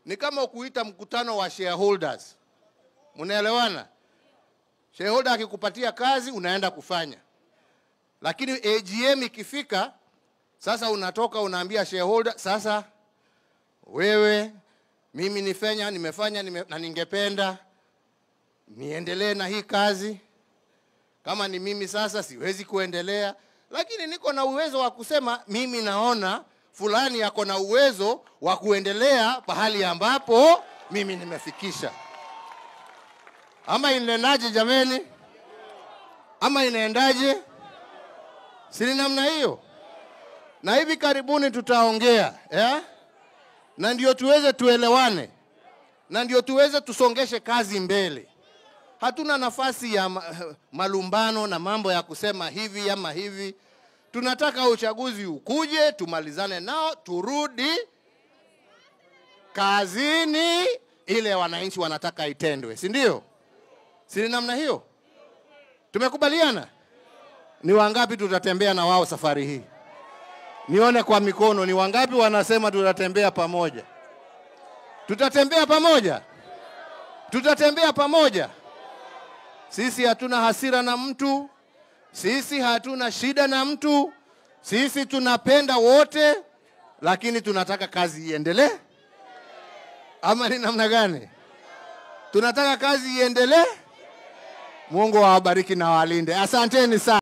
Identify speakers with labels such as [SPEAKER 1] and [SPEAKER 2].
[SPEAKER 1] ni kama kuita mkutano wa shareholders. Mnaelewana? Shareholder akikupatia kazi unaenda kufanya, lakini AGM ikifika sasa, unatoka unaambia shareholder, sasa wewe, mimi nifanya nimefanya nime, na ningependa niendelee na hii kazi. Kama ni mimi sasa siwezi kuendelea, lakini niko na uwezo wa kusema mimi naona fulani yako na uwezo wa kuendelea pahali ambapo mimi nimefikisha. Ama inaendaje jameni? Ama inaendaje? Si ni namna hiyo? Na hivi karibuni tutaongea eh? na ndio tuweze tuelewane, na ndio tuweze tusongeshe kazi mbele. Hatuna nafasi ya ma- malumbano na mambo ya kusema hivi ama hivi. Tunataka uchaguzi ukuje, tumalizane nao, turudi kazini, ile wananchi wanataka itendwe, si ndio? Si ni namna hiyo? Tumekubaliana? Ni wangapi tutatembea na wao safari hii? Nione kwa mikono, ni wangapi wanasema tutatembea pamoja? Tutatembea pamoja, tutatembea pamoja. Sisi hatuna hasira na mtu, sisi hatuna shida na mtu, sisi tunapenda wote, lakini tunataka kazi iendelee. Ama ni namna gani? Tunataka kazi iendelee. Mungu awabariki na walinde. Asanteni sana.